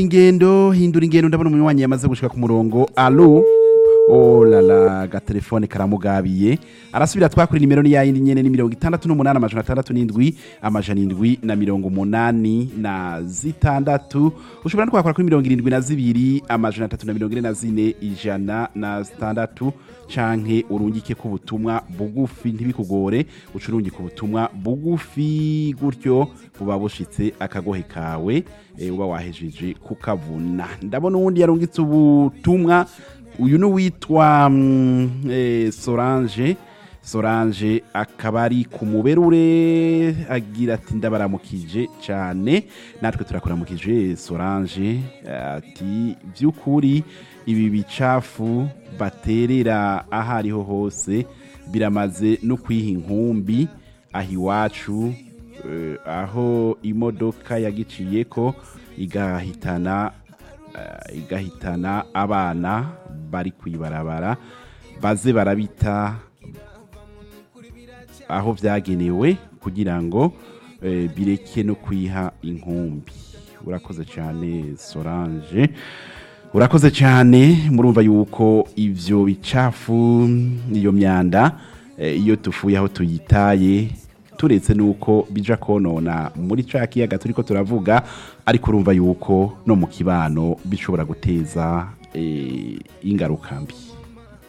ingendo hindura ingendo ndabona umunywanyi yamaze gushika ku murongo alo oh la la gatelefone karamugabiye arasubira twakuri nimero ni yayindi nyene ni mirongo itandatu n'umunani amajana atandatu n'indwi amajana indwi na mirongo umunani na zitandatu ushobora no kwakora kuri mirongo irindwi na zibiri amajana atatu na mirongo ine na zine ijana na zitandatu canke urungike ku butumwa bugufi ntibikugore uca urungika ubutumwa bugufi gutyo buba bushitse akagohe kawe eh, uba wahejeje kukavuna ndabona uwundi yarungitse ubutumwa uyu ni uwitwa mm, eh, solange solange akaba ari ku muberure agira ati ndabaramukije cyane natwe turakuramukije solange ati by'ukuri ibi bicafu baterera aho ariho hose biramaze no kwiha inkumbi aho iwacu eh, aho imodoka yagiciye ko igahitana eh, igahitana abana bari kwibarabara baze barabita aho byagenewe kugira ngo eh, bireke no kwiha inkumbi urakoze cyane solange urakoze cyane murumva yuko ivyo bicafu iyo myanda eh, iyo tufuye aho tuyitaye turetse nuko bija konona muri ca kiyaga turiko turavuga ariko urumva yuko no mu kibano bishobora guteza eh, ingaruka mbi